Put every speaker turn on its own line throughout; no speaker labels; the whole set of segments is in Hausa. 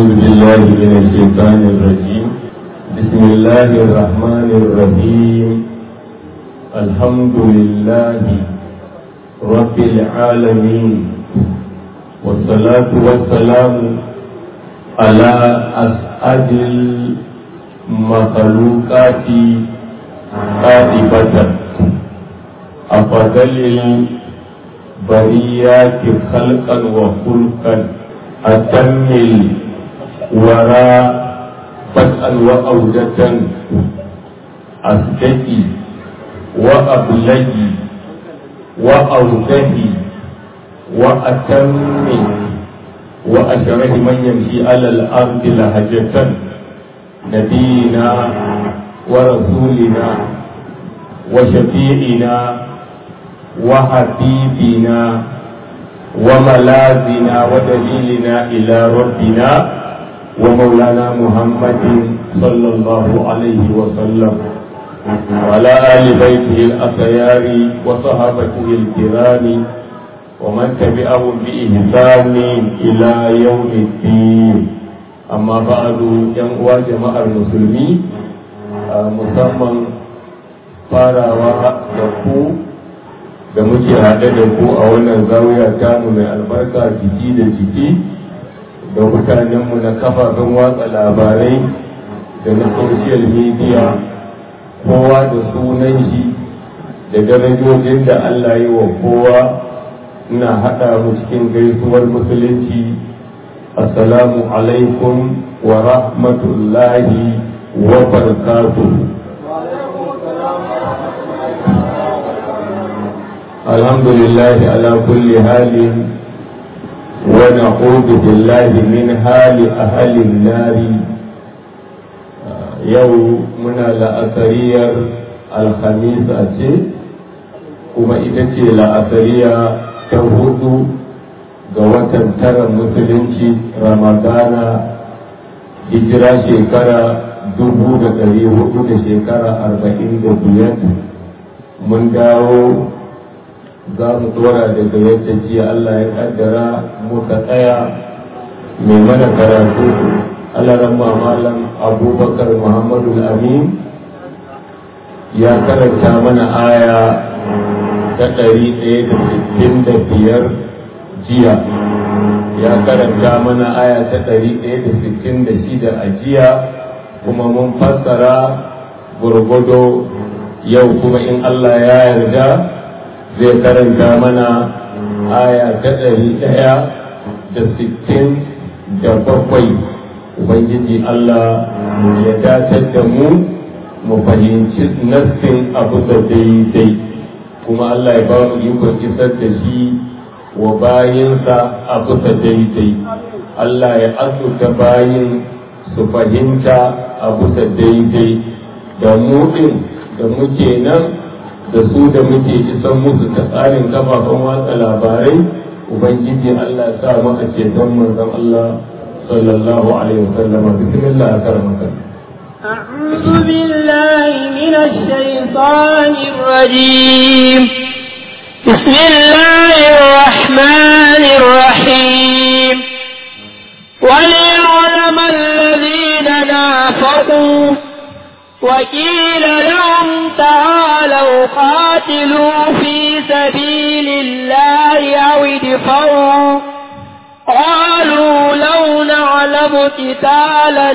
أعوذ بالله من الشيطان الرجيم بسم الله الرحمن الرحيم الحمد لله رب العالمين والصلاة والسلام على أسعد المخلوقات قاطبة أفضل البريات خلقا وخلقا أتم الوراء فتأا وأودة أصدقي وأبلغي وأوجهي وأتم وأشره من يمشي على الأرض لهجة نبينا ورسولنا وشفيعنا وحبيبنا وملاذنا ودليلنا إلى ربنا ومولانا محمد صلى الله عليه وسلم وعلى آل بيته الأخيار وصحابته الكرام ومن تبعهم بإحسان إلى يوم الدين أما بعد ينقوى جماعة المسلمين musamman farawa da ku da muke haɗe da ku a wannan zawiya tamu mai albarka jiki da jiki da mutanenmu na kafafen watsa labarai da na social media kowa da sunan shi da darajojin da Allah yi wa kowa ina haɗa mu cikin gaisuwar musulunci assalamu alaikum wa rahmatullahi wa barakatuh الحمد لله على كل حال ونعوذ بالله من حال أهل النار يوم من الأثرية الخميس أتي kuma ita ce la'asariya ta hudu ga watan tara musulunci ramadana hijira shekara dubu da ɗari hudu da shekara arba'in da biyar mun dawo za mu dora daga yadda jiya Allah ya kaddara muka tsaya mai mana karatu alaran malam abubakar muhammadu amin ya karanta mana aya ta ɗari ɗaya da sittin da biyar jiya ya karanta mana aya ta ɗari ɗaya da sittin da shida a jiya kuma mun fassara gurgudo yau kuma in Allah ya yarda zai karanta mana aya ta ɗari ɗaya da sittin da bakwai ubangiji Allah ya datar da mu mu fahimci nassin abu da daidai kuma Allah ya ba mu ikon isar da shi wa bayinsa a bisa daidai Allah ya azurta bayin su fahimta a bisa daidai da mu da muke nan da su da muke isan musu ta tsarin kafafen watsa labarai ubangiji Allah sa mu a ceton manzon Allah sallallahu alaihi wasallam bismillah karamaka
أعوذ بالله من الشيطان الرجيم بسم الله الرحمن الرحيم وليعلم الذين نافقوا وقيل لهم تعالوا قاتلوا في سبيل الله أو ادفعوا قالوا لو نعلم قتالا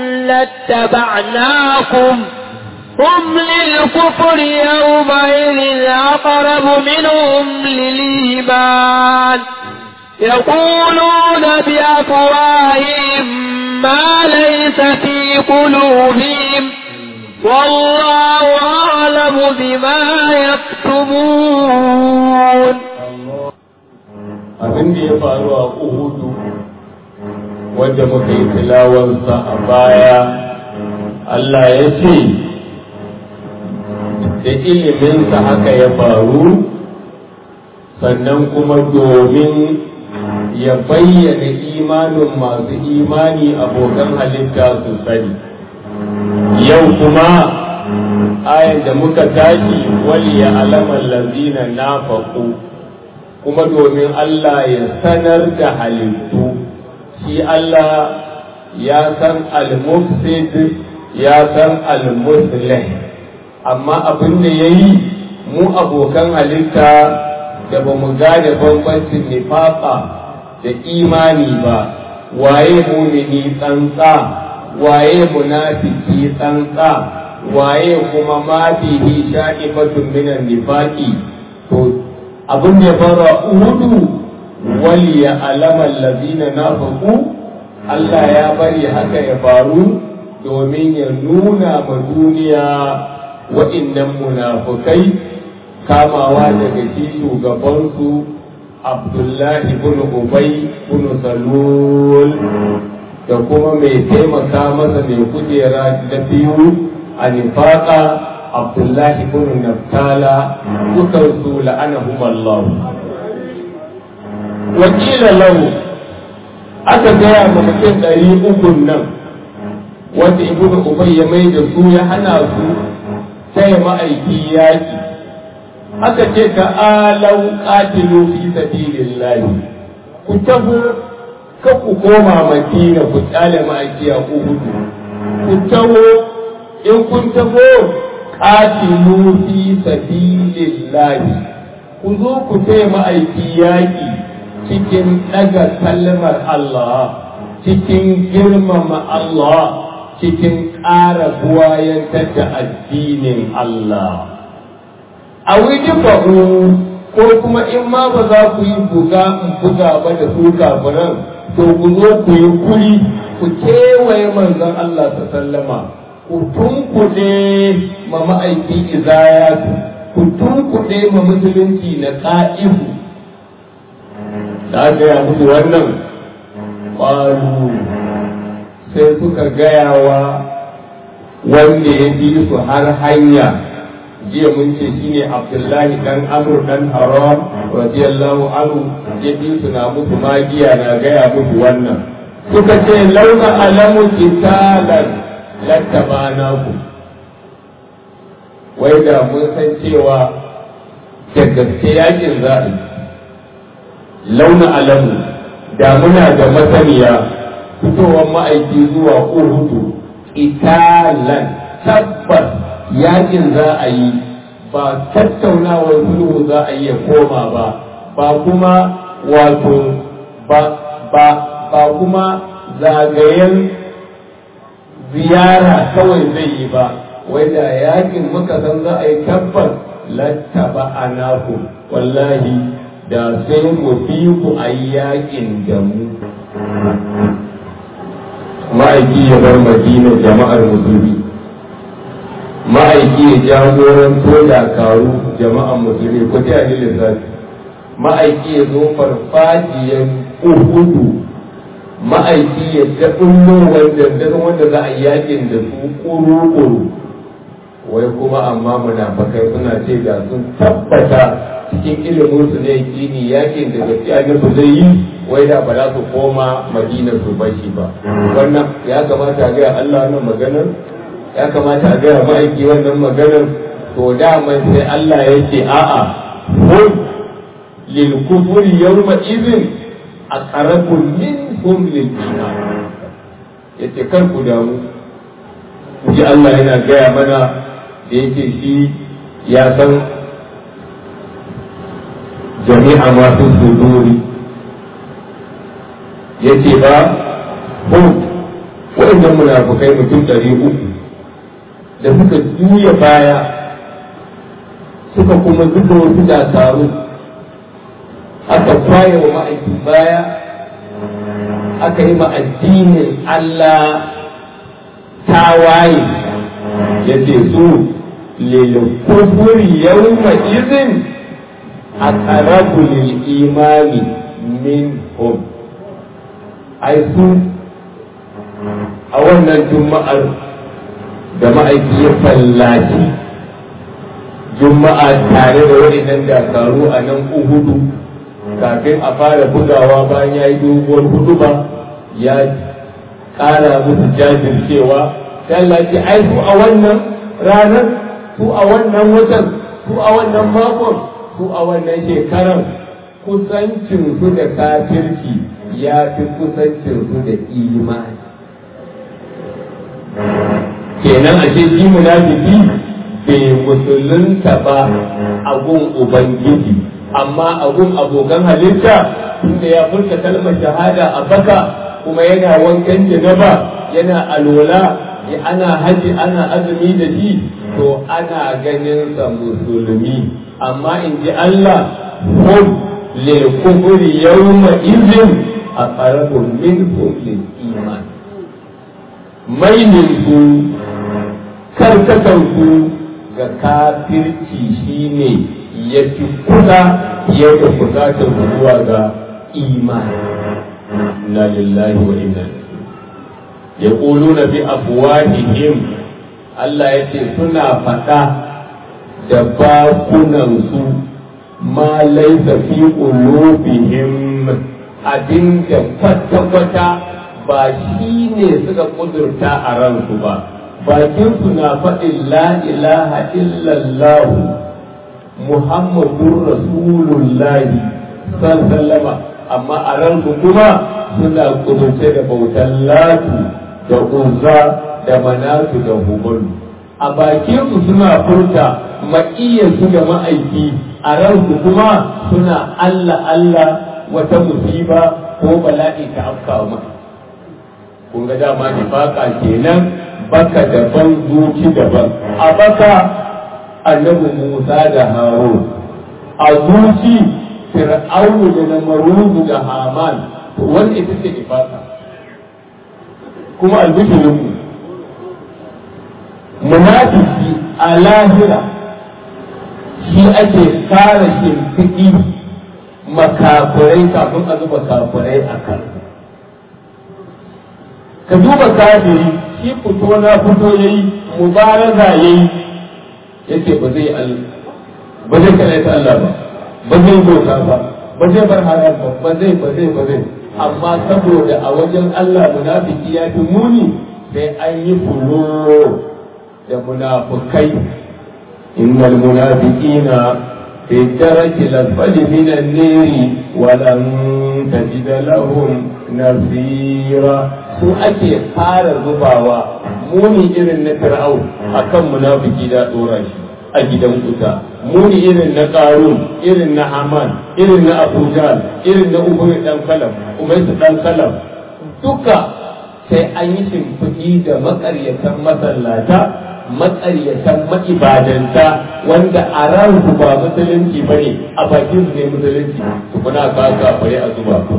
لاتبعناكم هم للكفر يومئذ أقرب منهم للإيمان يقولون بأفواههم ما ليس في قلوبهم والله أعلم بما يكتمون
abin da ya faru a uhudu wadda muka yi tilawarsa a baya Allah ya ce da iliminsa haka ya faru sannan kuma domin ya bayyana imanin masu imani abokan halitta su sani yau kuma ayan da muka tashi wali ya alamar lazina nafaku kuma domin Allah ya sanar da halittu shi Allah ya san al-mufsid ya san al-muslih amma abin da ya yi mu abokan halitta da ba mu gane bambancin nifaqa da imani ba waye mumini tsantsa waye munafiki tsantsa waye kuma ma bihi sha'ibatun minan nifaqi to abin da ya fara uhudu wal ya alama allazina nafaqu Allah ya bari haka ya faru domin ya nuna ma duniya wa'innan munafukai kamawa daga shi shugabansu Abdullahi bin Ubay bin Salul da kuma mai taimaka masa mai kujera da biyu a nifaka Abdullahi bin Naftala dukansu la'anahum Allah. Wakila lahu aka gaya ma mutum ɗari ukun nan wanda ibnu Ubay ya mai da su ya hana su taya ma'aiki yaƙi aka ce ta'alau qatilu fi sabilillahi ku taho ka ku koma madina ku tsale ma'aiki a uhudu ku taho in kun taho qatilu fi sabilillahi ku zo ku taya ma'aiki yaƙi cikin ɗaga kalmar Allah cikin girmama Allah cikin ƙara buwayantar da addinin Allah. A wiji faɗo ko kuma in ma ba za ku yi buga in buga ba da su kafiran to ku zo ku yi kuri ku kewaye manzon Allah ta sallama ku tunkuɗe ma ma'aikin izayatu ku tunkuɗe ma musulunci na ƙa'ihu da gaya musu wannan ƙwaru sai suka gaya wa wanda ya bi su har hanya jiya mun ce shine abdullahi dan amur dan haram radiyallahu anhu ya bi su na musu magiya na gaya musu wannan suka ce launa alamu kitalan lattabana ku wai da mun san cewa da gaske yakin za a launa alamu da muna da masaniya fitowar ma'aiki zuwa uhudu italan tabbas yakin za a yi ba tattaunawar sulhu za a yi ya koma ba ba kuma wato ba ba ba kuma zagayen ziyara kawai zai yi ba wai da yakin muka san za a yi tabbas lattaba anaku wallahi da sai mu fi ku a yakin da mu ma'aiki ya bar madina jama'ar musulmi ma'aiki ya jagoranto dakaru jama'ar musulmi ko ta yi lissafi ma'aiki ya zo farfajiyar uhudu ma'aiki ya ta ɗullo wanda wanda za a yi yakin da su ƙuru-ƙuru wai kuma amma munafakai suna ce da sun tabbata cikin ilimin su ne kini yakin da gaskiya ne su zai yi wai da ba za su koma madina su bashi ba wannan ya kamata a gaya Allah wannan maganar ya kamata a gaya ma'aiki wannan maganar to daman sai Allah ya ce a'a hum lil kufuri yawma idhin aqrabu minhum lil iman yace kar ku damu ji Allah yana gaya mana da yake shi ya san jami'a masu suduri ya ce ba hum waɗannan munafukai mutum ɗari uku da suka juya baya suka kuma zuba wasu dakaru aka kwaye wa ma'aikin baya aka yi ma addinin Allah tawaye ya ce su lilkufuri yawma izin a ƙarabu lil imani min hum ai su a wannan juma'ar da ma'aiki ya fallaci juma'a tare da waɗannan dakaru a nan uhudu kafin a fara bugawa bayan ya yi doguwar hudu ba ya ƙara musu jajircewa tallace ai su a wannan ranar su a wannan watan su a wannan makon su a wannan shekarar kusancinsu da kafirci ya fi kusancinsu da imani kenan ashe shi munafiki bai musulunta ba a gun ubangiji amma a gun abokan halitta tunda ya furta kalmar shahada a baka kuma yana wankan janaba yana alola ana haji ana azumi da shi to ana ganin sa musulmi amma in ji Allah hum lil kufri yawma idhin aqrabu minhum lil iman mailin su karkatan su ga kafirci shine ya fi kusa ya da kusatar zuwa ga imani na lillahi wa inna ya na bi afwahihim Allah ya ce suna faɗa da bakunansu ma laisa fi qulubihim abinda kwata-kwata ba shi ne suka kudurta a ransu ba bakinsu na faɗin la ilaha illallah muhammadun rasulullahi sallama amma a ransu kuma suna kudurce da bautan latu da uzza da manatu da humalu a bakinsu suna furta maƙiyarsu da ma'aiki a ransu kuma suna allah allah wata musiba ko bala'i ta afkawa maka kun ga dama nifaka kenan baka daban zuci daban a baka annabi Musa da Harun a zuci Fir'aunu da Namaruzu da Haman to wanda ita ce nifaka kuma albishirin mu munafiki a lahira shi ake fara shimfiɗi makafurai kafin a zuba kafurai a kan ka duba kafiri shi fito na fito yayi mubaraza yayi yace ba zai ba zai kalaita Allah ba ba zai bauta ba ba zai bar haram ba ba zai ba zai ba zai amma saboda a wajen Allah munafiki ya fi muni sai an yi fulo da munafukai innal munafiqina في الدرك الأسفل من النير ولن تجد لهم نصيرا su ake fara zubawa muni irin na fir'aun akan munafiki da dora shi a gidan kuta muni irin na qarun irin na haman irin na abuja irin na ubay dan kalam umaysu dan kalam duka sai an yi shimfiɗi da makaryatan masallata matsaryatan ma'ibadanta wanda a ransu ba musulunci ba ne a bakin su ne musulunci su kuna ka kafare a zuba ku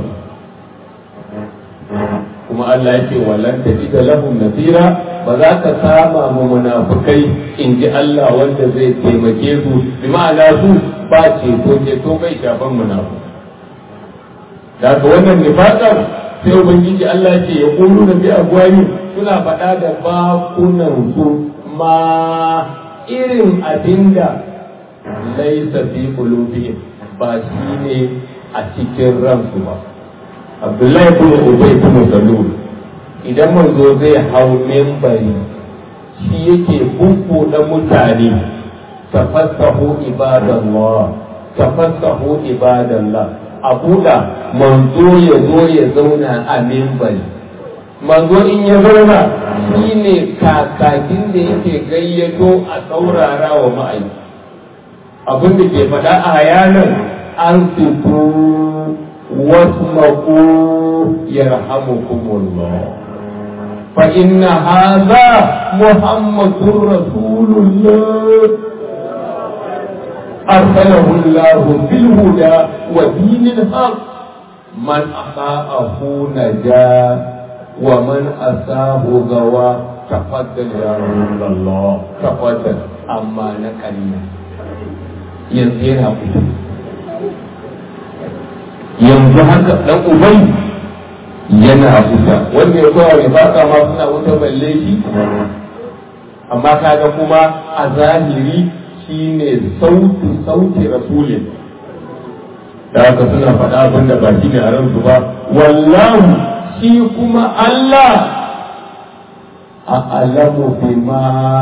kuma Allah yake wallan ta ji da lahum nasira ba za ka sama mu munafukai in ji Allah wanda zai taimake su bi ma'ana su ba ceto ceto bai shafan munafu daga wannan nifaqar sai ubangiji Allah ce ya kulu da bi agwani suna faɗa da bakunan su ma irin abinda laisa fi qulubihim ba shi ne a cikin ransu ba Abdullahi ibn Ubay ibn Salul idan manzo zai hau membari shi yake da mutane tafassahu ibadallah tafassahu ibadallah a buɗa manzo ya zo ya zauna a membari manzo in ya zauna shi ne kakakin da yake gayyato a saurara wa ma'aiki abin da ke faɗa a yanar an fito wasu maku yarhamukumullah fa inna haza muhammadun rasulullah أرسله الله بالهدى ودين الحق من أطاعه نجا ومن أساه غوى تفضل يا رسول الله تفضل أما نكلنا ينزينا yanzu haka dan ubai yana wuta wanda ya kowa ne baka ma suna wuta balle shi amma kaga kuma a zahiri shine sautu sauti rasulin da haka suna faɗa abin da ba shi ne a ransu ba wallahu shi kuma Allah a alamu bima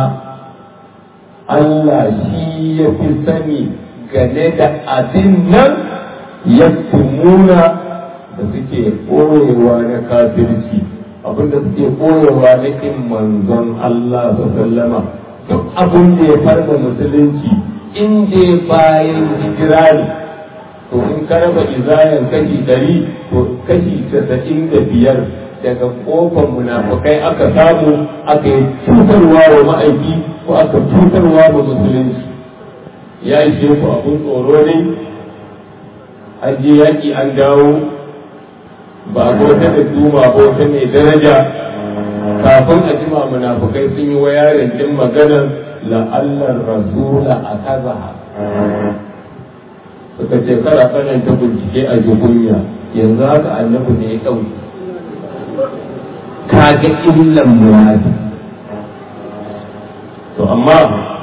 Allah shi ya fi sani game da abin nan ya tumuna da suke ɓoyewa na kafirci abinda suke koyarwa na kin manzon Allah sallama duk abin da ya farda musulunci in je bayan hijira ne to in ka raba izayan kashi ɗari to kashi casa'in da biyar daga kofar munafukai aka samu aka yi cutarwa wa ma'aiki ko aka cutarwa wa musulunci ya ishe ku abun tsoro ne an je yaƙi an dawo ba bauta da duma bauta mai daraja kafin a jima munafukai sun yi wayarin din maganar la'allar rasula a kaza suka ce kara tsananta bincike a jikunya yanzu haka annabi ne ya ɗauki kaga illan munafi to amma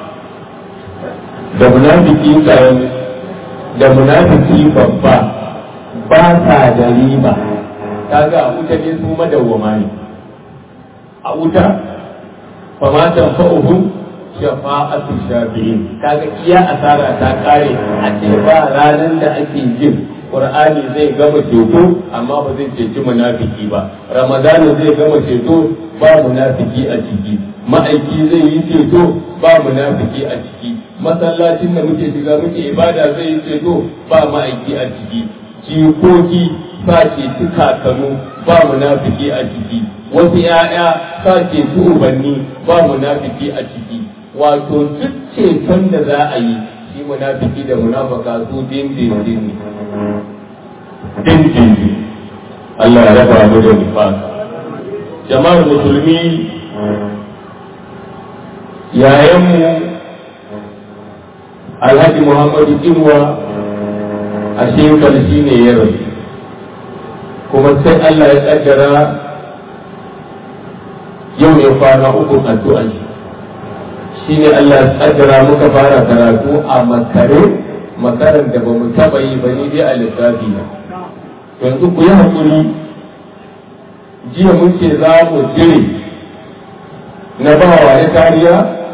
da munafiki karami da munafiki babba ba sa da riba kaga a wuta ne su madawwama ne a wuta fa ma tanfa'uhum shafa'atu shafi'in kaga iya asara ta kare a ce ba ranar da ake jin Qur'ani zai gama ceto amma ba zai ceci munafiki ba Ramadana zai gama ceto ba munafiki a ciki ma'aiki zai yi ceto ba munafiki a ciki masallacin da muke shiga muke ibada zai yi ceto ba ma'aiki a ciki jikoki sa ceci kakanu ba munafiki a ciki wasu ‘ya'ya sa ceci ubanni ba munafiki a ciki wato duk ceton da za a yi shi munafiki da munafaka su dindindin ne dindindin Allah ya raba mu da nifaka jama'ar musulmi yayanmu alhaji muhammadu kinwa a shekar shi ne ya rasu kuma sai Allah ya kaddara yau ne kwana uku addu'a shi shi ne Allah ya kaddara muka fara karatu a makare makaran da ba mu taba yi ba ni dai a lissafi na yanzu ku yi haƙuri jiya mun ce za mu jire na ba wa ya kariya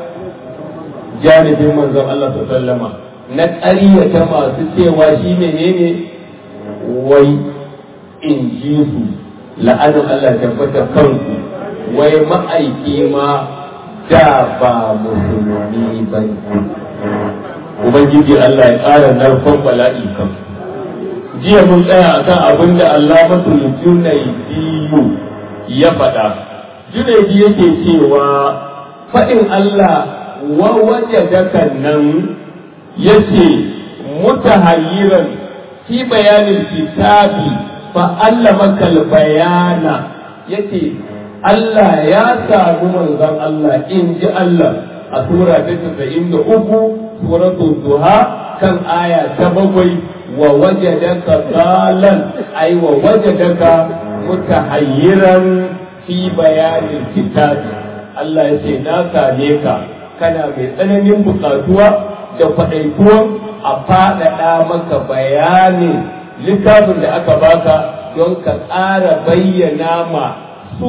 janibin manzon Allah sallama na ƙaryata masu cewa shi menene wai in ji su la'anin Allah tabbata kanku wai ma'aiki ma da ba musulmi ba Ubangiji Allah ya ƙara narkon bala'i kan jiya mun tsaya akan abin da Allah matul junaidiyu ya faɗa junaidi yake cewa faɗin Allah wa wajadaka nan yace mutahayyiran fi bayanin kitabi fa'allamaka bayana yace Allah ya samu manzon Allah in ji Allah a sura ta casa'in da uku suratul duha kan aya ta bakwai wa wajadaka zalan ai wa wajadaka mutahayyiran fi bayanin kitabi Allah ya ce na same ka kana mai tsananin bukatuwa da kwaɗaituwan a faɗaɗa maka bayanin littafin da aka baka don ka ƙara bayyana ma su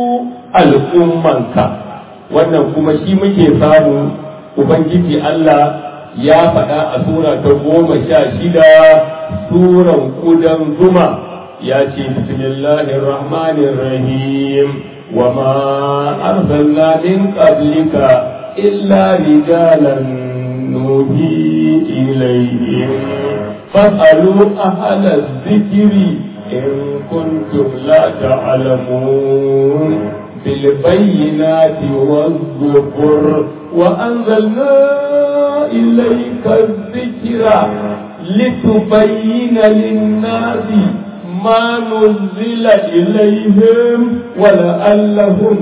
al'ummanka wannan kuma shi muke samu ubangiji Allah ya faɗa a sura ta goma sha shida suran kudan zuma ya ce bismillahir rahmanir rahim wa ma arsalna min qablika illa rijalan nuhi ilayhim fas'alu ahla dhikri إن كنتم لا تعلمون بالبينات والزبر وأنزلنا إليك الذكر لتبين للناس ما نزل إليهم ولعلهم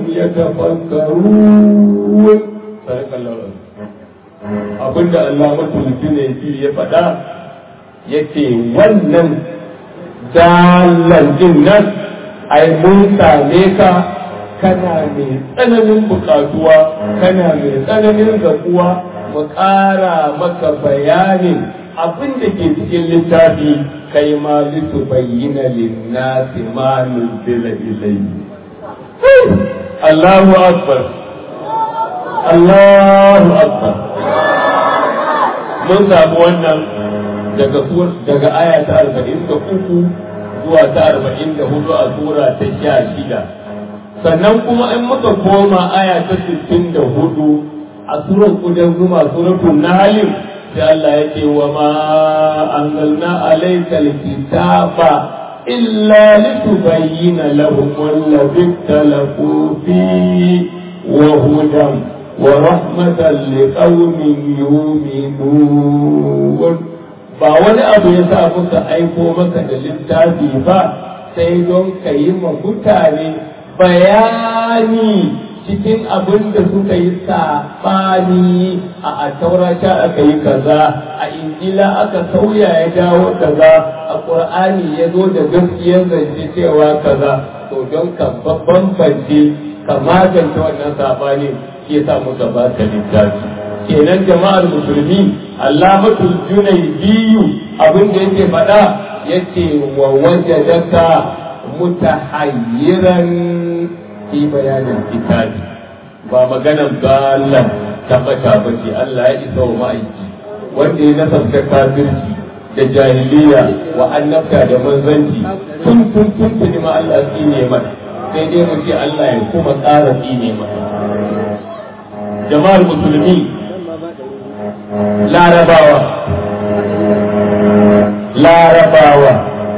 يتفكرون صدق الله abinda Allah mutum ne ya faɗa yake wannan dalan din nan ai mun same ka kana mai tsananin bukatuwa kana mai tsananin zakuwa mu ƙara maka bayanin abin da ke cikin littafi kai ma litu bayyana linnasi ma nuzila ilayhi Allahu akbar Allahu akbar mun samu wannan daga daga aya ta arba'in da uku zuwa ta arba'in da hudu a sura ta sha shida sannan kuma in muka koma aya ta 64 a surar kudan zuma suratul nahl sai Allah ya ce wa ma anzalna alayka alkitaba illa litubayyana lahum alladhi ikhtalafu fi wa hudan wa rahmatan liqaumin yu'minun ba wani abu ya sa muka aiko maka da littafi ba sai don ka yi ma mutane bayani cikin abin da suka yi saɓani a attaurata aka yi kaza a injila aka sauya ya dawo kaza a ƙur'ani ya zo da gaskiyar zance cewa kaza to don ka bambance ka magance wannan saɓani shi yasa muka ba ka littafi kenan jama'ar musulmi allamatul junaydiyu abin da yake faɗa yace wa wajadaka mutahayyiran fi bayanin kitabi ba maganan galan tabbata ba ce Allah ya isa wa ma'aiki wanda ya nasarta kafirci da jahiliya wa annabta da manzanci tun tun tun tuni ma Allah tsine mata sai dai mu ce Allah ya kuma ƙara tsine mata jama'ar musulmi larabawa larabawa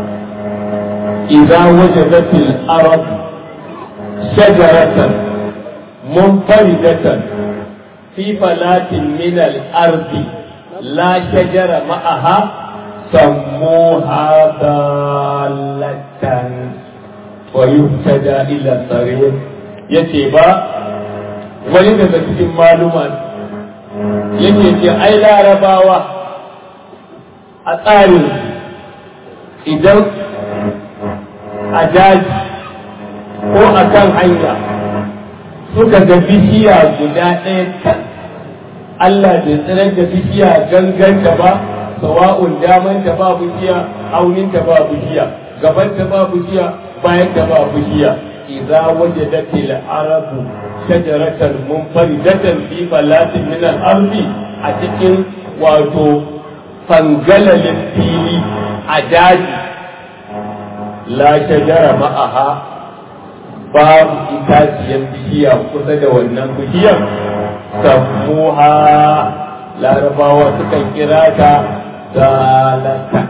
إذا وجدت الأرض شجرة منفردة في فلاة من الأرض لا شجر معها سموها ضالة ويهتدى إلى الطريق يتيبا wani daga cikin maluman yake ce ai larabawa a tsarin idan a daji ko a kan hanya suka ga bishiya guda ɗaya kan Allah bai tsirar da bishiya ganganta ba sawa'un daman ta ba bishiya aunin ta ba bishiya gaban ta ba bishiya bayan ta ba bishiya idza wajadat al-arabu shajaratan munfaridatan fi falatin min al-ardi a cikin wato fangalalin fili a daji la shajara ma'aha babu itaciyar bishiya kusa da wannan bishiyar sammuha larabawa sukan kira ta zalatan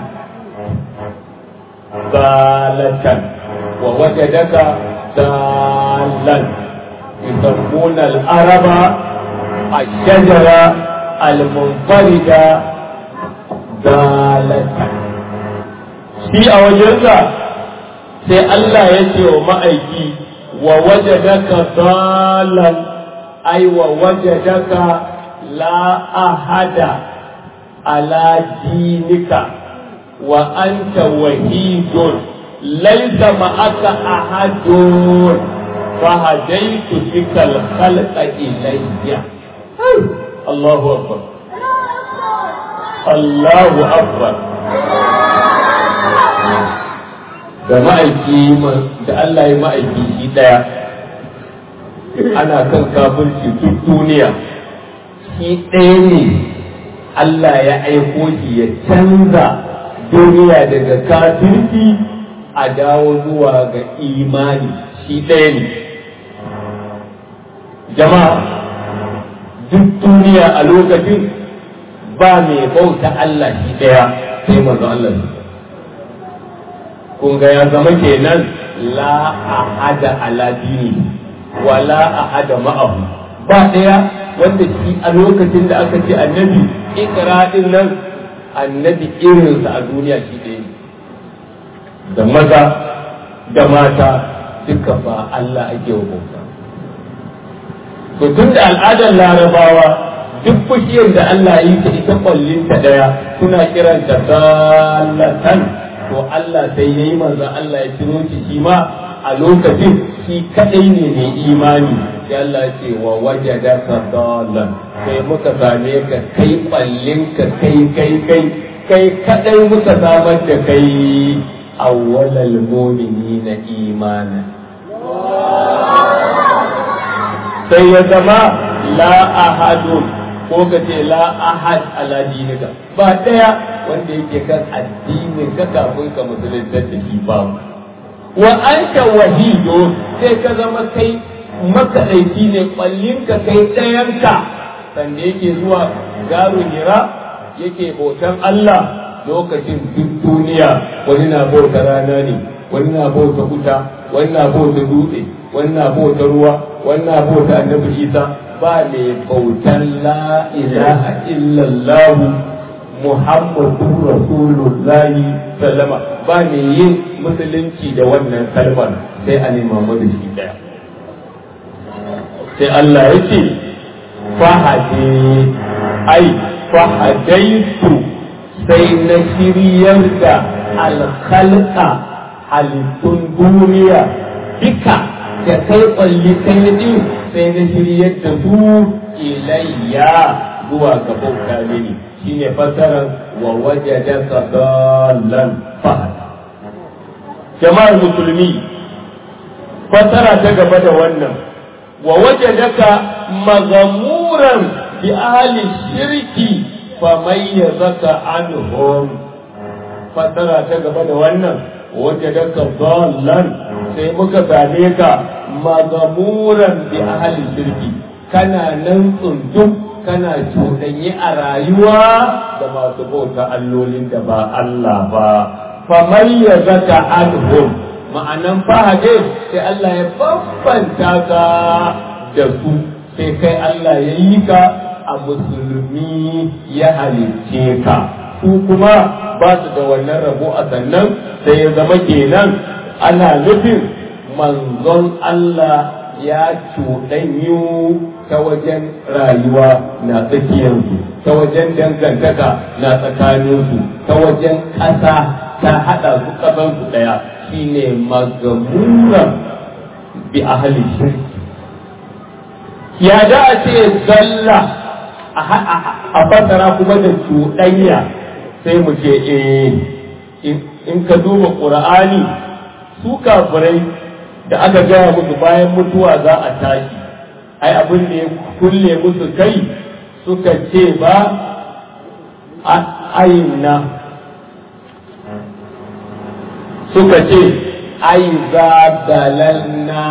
zalatan wa wajadaka zalan yusammuna al-araba الشجرة المنفردة zalatan shi a wajensa sai Allah ya ce wa ma'aiki wa wajadaka dalan ai wa wajadaka la ahada ala dinika wa anta wahidun laysa ma'aka ahadun fahadaitu bikal khalqa ilayya Allahu akbar Allahu akbar da ma'aiki da Allah ya ma'aiki shi ɗaya ana kan kafirci duk duniya shi ɗaya ne Allah ya aiko shi ya canza duniya daga kafirci a dawo zuwa ga imani shi ɗaya ne jama'a duk duniya a lokacin ba mai bauta Allah shi ɗaya sai manzo Allah shi kun ga ya zama kenan la ahada ala dini wa la ahada ma'ahu ba daya wanda shi a lokacin da aka ce annabi ikra din nan annabi irinsa a duniya shi ɗaya da maza da mata duka ba Allah ake wa bauta to tun da al'adar larabawa duk fushiyar da Allah yi ta ita kwallin ta daya suna kiranta salatan to Allah sai ya yi manzo Allah ya ciro shi shi ma a lokacin shi kadai ne mai imani sai Allah ce wa wajada ka dalan sai muka same ka kai kwallin ka kai kai kai kai kadai muka samar da kai awwalal mu'minina imana sai ya zama la ahadun ko ka ce la ahad ala dinika ba daya wanda yake kan addinin ka kafin ka musulunta da shi ba wa anta wahido sai ka zama kai makaɗaici ne ƙwallinka kai ɗayanka sanda yake zuwa garu hira yake bautan Allah lokacin duk duniya wani na bauta rana ne wani na bauta wuta wani na bauta dutse wani na bauta ruwa wani na bauta annabi isa ba mai bautan la ilaha illallah muhammadu rasulullahi sallama ba mai yin musulunci da wannan kalmar sai a nema da shi daya sai Allah ya ce fahade ai fahadaitu sai na shiryar da alkhalqa halittun duniya duka da kai kwalli kai din sai na shiryar da su ilayya zuwa ga bauta mini shine fasarar wa wajadaka dallan fahada jama'ar musulmi fasara ta gaba da wannan wa wajadaka magamuran bi ahli shirki famayyazaka anhum fasara ta gaba da wannan wajadaka dallan sai muka same ka magamuran bi ahli shirki kana nan tsundum kana cuɗanyi a rayuwa da masu bauta allolin da ba Allah ba famayyazaka anhum ma'anan fahade sai Allah ya bambanta ka da su sai kai Allah ya yi ka a musulmi ya halicce ka su kuma ba su da wannan rabo a sannan sai ya zama kenan ana nufin manzon Allah ya cuɗanyu ta wajen rayuwa na tsakiyarsu ta wajen dangantaka na tsakaninsu ta wajen ƙasa ta haɗa su ƙasansu ɗaya shine magamuran bi ahli shirki ya da a ce zalla a fasara kuma da cuɗanya sai mu ce eh in ka duba ƙur'ani su kafirai da aka gaya musu bayan mutuwa za a tashi ai abin da ya kulle musu kai suka ce ba aina suka ce ai za dalalna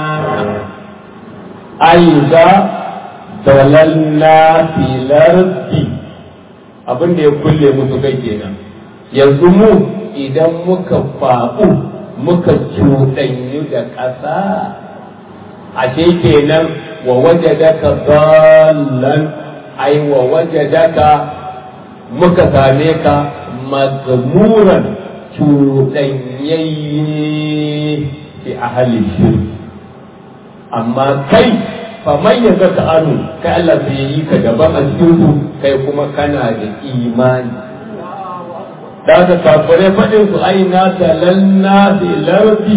ai za dalalna filardi abin da ya kulle musu kai kenan yanzu mu idan muka faɓu muka cuɗanyu da ƙasa ashe kenan wa wajadaka dallan ai wa wajadaka muka same ka mazmuran cuɗanyayye fi ahli shirki amma kai faman ya zaka anu kai Allah sai ya yi ka daban a cikin su kai kuma kana da imani da ka kafure faɗin su aina talanna fi lardi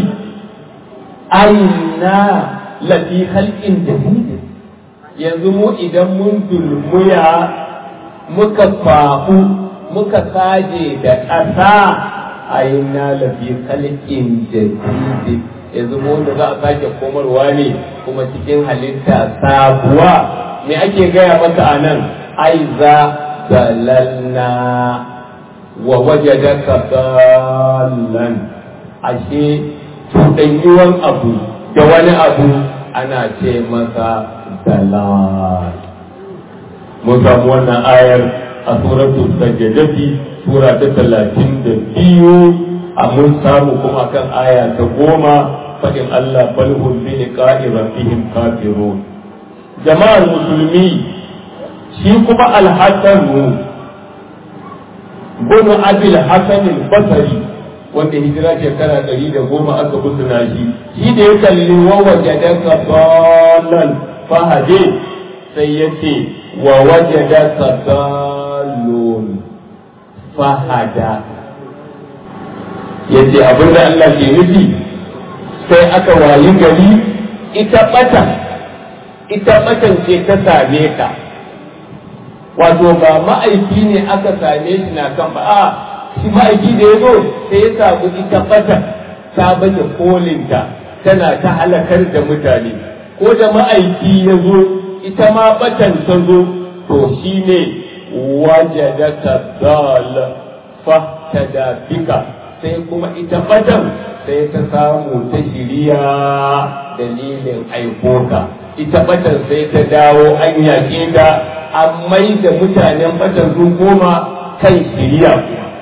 aina lafi halƙin jadid yanzu mu idan mun dulmuya muka fahu muka saje da ƙasa aina lafi halƙin jadid yanzu mu wanda za a sake komarwa ne kuma cikin halitta sabuwa me ake gaya maka a nan ai za dalalna wa wajadaka dallan ashe cuɗanyuwan abu da wani abu ana ce masa dalal mun samu wannan ayar a suratul sajjadati sura ta talatin da biyu a mun samu kuma kan aya ta goma faɗin Allah balhum bi liqa'i rabbihim kafirun jama'ar musulmi shi kuma al-hasan bin abil hasan al-basri wanda hijira shekara ɗari da goma aka busuna shi shi da ya kalli wa wajadaka dallan fahade sai ya ce wa wajadaka dallun fahada ya ce abinda Allah ke nufi sai aka wayi gari ita ɓata ita ɓatan ce ta same ka wato ba ma'aiki ne aka same shi na kan ba a shi ma'aiki da ya zo sai ya samu ita ɓata ta baje kolinta tana ta halakar da mutane ko da ma'aiki ya zo ita ma ɓatan ta zo to shi ne wajadaka dal fahtada bika sai kuma ita batan sai ta samu ta shiriya dalilin aikota ita batan sai ta dawo an yaƙe ta an mai da mutanen batan sun koma kan shiriya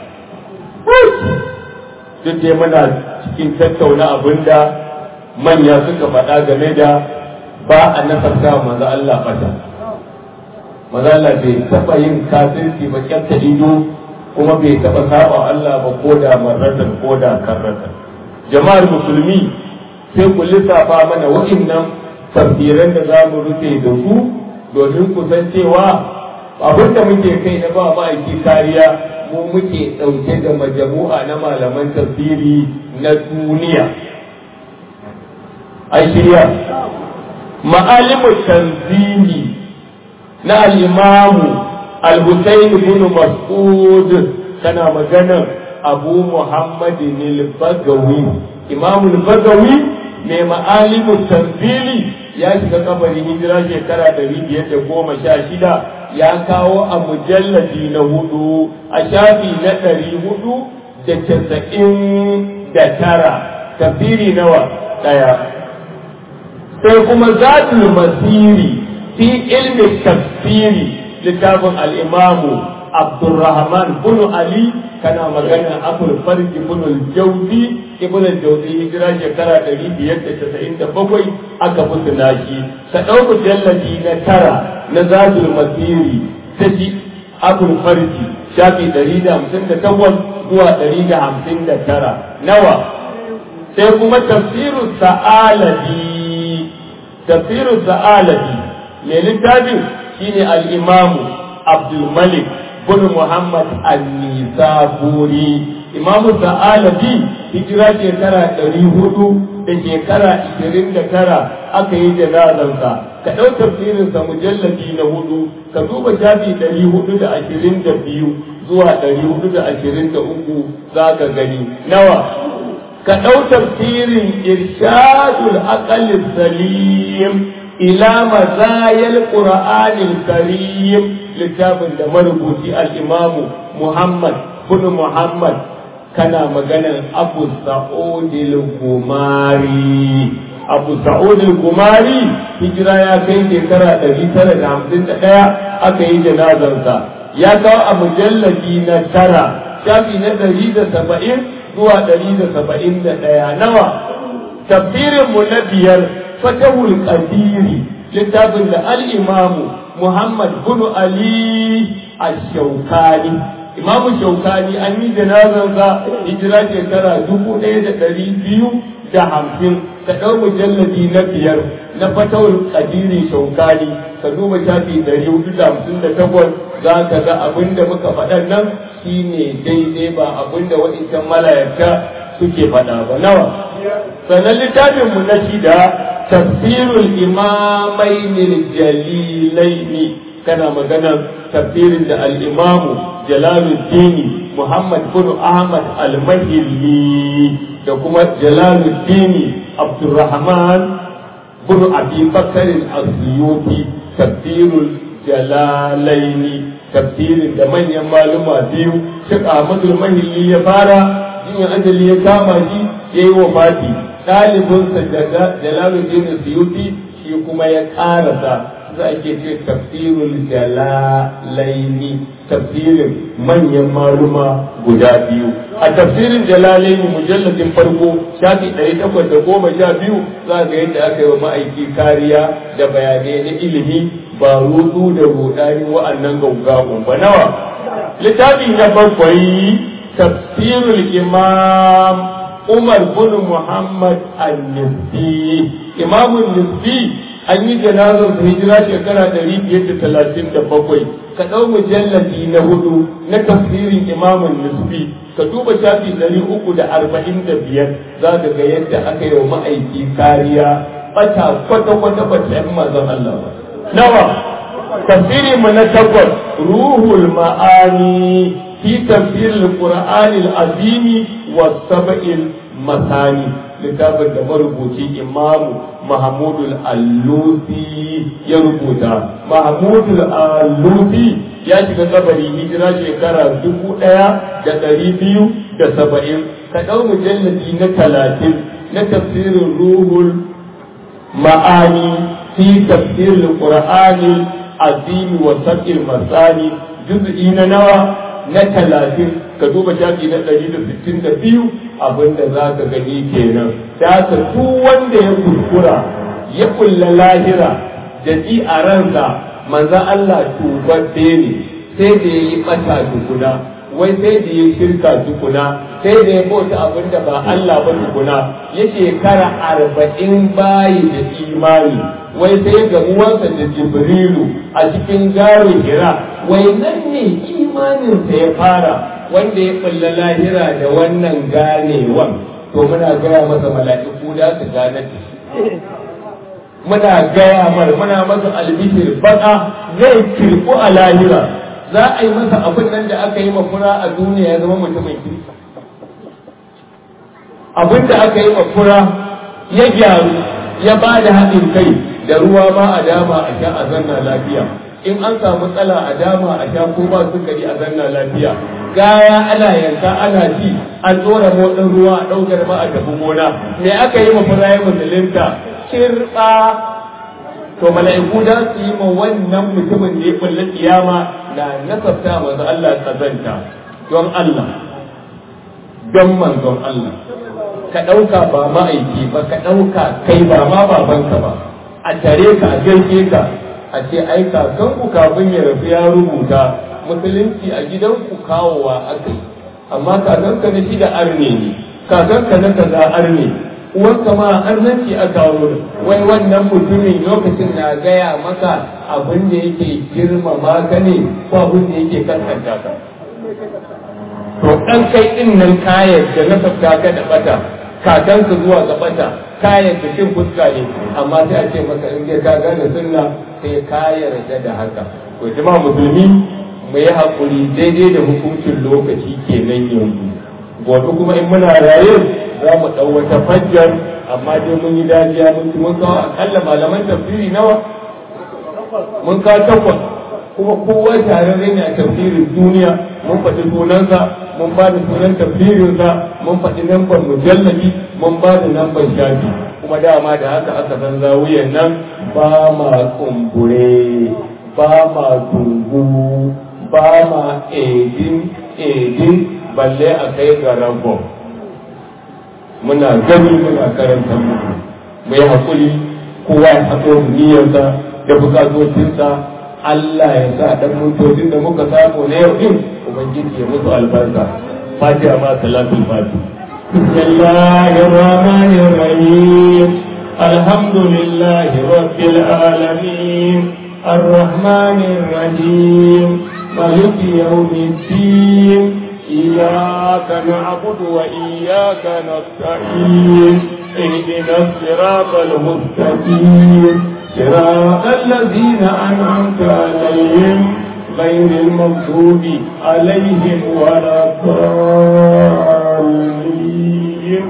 duk dai muna cikin tattauna abin da manya suka faɗa game da ba a nasarta manzo Allah bata manzo Allah bai taɓa yin kafirci ba kyanta ido kuma bai taɓa saba Allah ba ko da marratan ko da karratan jama'ar musulmi sai ku lissafa mana wa'innan tafsiran da za mu rufe da su domin ku san cewa abin da muke kai na ba ma'aiki kariya mu muke ɗauke da majamu'a na malaman tafsiri na duniya an shirya ma'alimu tanzini na al'imamu al-husayn bin mas'ud kana maganar abu muhammadin al-bagawi imamu al-bagawi mai ma'alimu tanzili ya shiga kabarin hijira shekara ɗari biyar da goma sha shida ya kawo a mujalladi na hudu a shafi na ɗari hudu da casa'in da tara tafsiri nawa ɗaya sai kuma zatul masiri fi ilmi tafsiri littafin al'imamu abdurrahman bin ali kana magana abul farji bin jauzi ibn jauzi hijira shekara 597 aka mutu nashi ka ɗauku jallabi na tara na zatul masiri ta shi abul farji shafi 158 zuwa 159 nawa sai kuma tafsiru sa'alabi tafsiru sa'alabi mai littafin shine al-imamu abdul malik bin muhammad an-nisaburi imamu sa'alabi hijira shekara ɗari hudu da shekara ishirin da tara aka yi janazansa ka ɗau tafsirinsa mujallabi na hudu ka duba shafi ɗari hudu da ashirin da biyu zuwa ɗari hudu da ashirin da uku za ka gani nawa ka ɗau tafsirin irshadul aqalis salim ila mazayal qur'anil karim littafin da marubuci al-imamu muhammad bin muhammad kana maganar abu sa'udil gumari abu sa'udil gumari hijira ya kai shekara ɗari tara da hamsin da ɗaya aka yi janazarsa ya kawo a mujallabi na tara shafi na ɗari da saba'in zuwa ɗari da saba'in da ɗaya nawa tafsirinmu na biyar fatahul qadiri littafin da al-imamu muhammad bin ali ash-shawkani imamu shaukani an yi janazarsa hijira shekara dubu ɗaya da ɗari biyu da hamsin ka ɗau mujalladi na biyar na fatawar kadiri shaukani ka duba shafi ɗari hudu da hamsin da takwas za ka ga abin da muka faɗan nan shine daidai ba abin da waɗancan malayarta suke faɗa ba nawa sannan littafinmu na shida tafsirul imamainil jalilaini kana maganar tafsirin da al-imamu jalaluddin muhammad bin ahmad al-mahilli da kuma jalaluddin abdurrahman bin abi bakr al-asyuti tafsirul jalalaini tafsirin da manyan maluma biyu Sheikh Ahmad al-Mahilli ya fara jinya ajali ya kama shi ya yi wafati ɗalibinsa Jalaluddin Suyuti shi kuma ya ƙarasa za a ke ce tafsirul jalalaini tafsirin manyan maluma guda biyu a tafsirin jalalaini mujalladin farko shafi ɗari takwas da goma sha biyu za ga yadda aka yi wa ma'aiki kariya da bayanai na ilimi ba rudu da rudani wa'annan gaugawan ba nawa littafi na bakwai tafsirul imam umar bin muhammad al-nisbi imamun nisbi an yi janazar da hijira shekara ɗari biyar da talatin da bakwai ka ɗau mujalladi na hudu na tafsirin imamun nisbi ka duba shafi ɗari uku da arba'in da biyar za ka ga yadda aka yi wa ma'aiki kariya bata kwata-kwata ba ta yi mazan Allah ba nawa tafsirin mu na takwas ruhul ma'ani fi tafsiril qur'anil azimi was sab'il masani littafin da marubuci imamu mahmudul allusi ya rubuta mahmudul allusi ya shiga kabari hijira shekara dubu ɗaya da ɗari biyu da saba'in ka ɗau mujalladi na talatin na tafsirin ruhul ma'ani fi tafsirin qur'ani azimi wa sab'il masani juz'i na nawa na talatin ka duba shafi na ɗari da sittin da biyu abinda za ka gani kenan da ka duk wanda ya kuskura ya kulla lahira da ji a ransa manzan Allah tubabbe ne sai da ya yi ɓata tukuna wai sai da ya shirka tukuna sai da ya bauta abin da ba Allah ba tukuna ya shekara arba'in bayi da imani wai sai ga uwansa da jibrilu a cikin garo hira wai nan ne imaninsa ya fara wanda ya kulla lahira da wannan ganewan to muna gaya masa mala'iku da su gane da shi muna gaya mar muna masa albishir baka zai kirku a lahira za a yi masa abin nan da aka yi mafura a duniya ya zama mutumin kirki abin da aka yi mafura ya gyaru ya ba da haɗin kai da ruwa ma a dama a sha a zanna lafiya in an samu tsala a dama a sha ko ba sukari a zanna lafiya gaya ana yanka ana ci an tsora motsin ruwa a ɗaukar ma a tafi gona me aka yi mafura ya musulunta kirɓa to mala'iku da su yi ma wannan mutumin da ya kulle kiyama na nasabta manzo Allah kazanta don Allah don manzon Allah ka ɗauka ba ma'aiki ba ka ɗauka kai ba ma babanka ba a tare ka a gaishe ka a ce ai kakanku kafin ya rasu ya rubuta musulunci a gidanku kawowa aka yi amma kakanka na shi da arne ne kakanka na kaza arne uwanka ma arnanci a kawo wai wannan mutumin lokacin na gaya maka abin da yake girmama ka ne ko abin da yake kaskanta ka to dan kai din nan kayan da na sabta ka da bata kakanka zuwa ga bata kayan da cin fuska ne amma sai a ce maka in ka gane sunna sai ka yarda da haka to jama'a musulmi mu yi hakuri daidai da hukuncin lokaci kenan yanzu gobe kuma in muna raye za mu ɗau wata fajjar amma dai mun yi dajiya mun ci mun kawo akalla malaman tafsiri nawa mun kawo takwas kuma kowa tare ne a tafsirin duniya mun faɗi sunansa mun ba da sunan tafsirinsa mun faɗi lambar mujallabi mun ba da lambar shafi kuma dama da haka aka san zawiyan nan ba ma kumbure ba ma dungu ba ma edin edin balle a kai ga rabon muna gani muna karanta muku mu yi haƙuri kowa ya haɗo niyyarsa da bukatocinsa Allah ya sa ɗan mutocin da muka samu na yau ɗin Ubangiji ya musu albarka fatiha ma salatul fati بسم الله الرحمن الرحيم الحمد لله رب العالمين الرحمن الرحيم مالك يوم الدين إياك نعبد وإياك نستعين اهدنا الصراط المستقيم صراط الذين أنعمت عليهم غير المغضوب عليهم ولا الضالين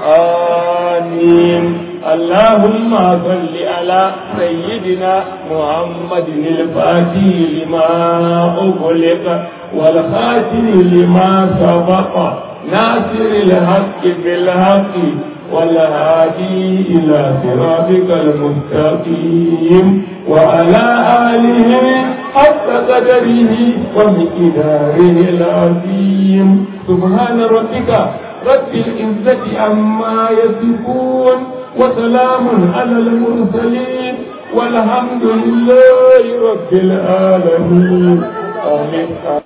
آمين اللهم صل على سيدنا محمد الفاتح لما أغلق والخاتم لما سبق ناصر الحق بالحق والهادي إلى صراطك المستقيم وعلى آله حق قدره ومقداره العظيم سبحان ربك رب العزة عما يصفون وسلام على المرسلين والحمد لله رب العالمين آمين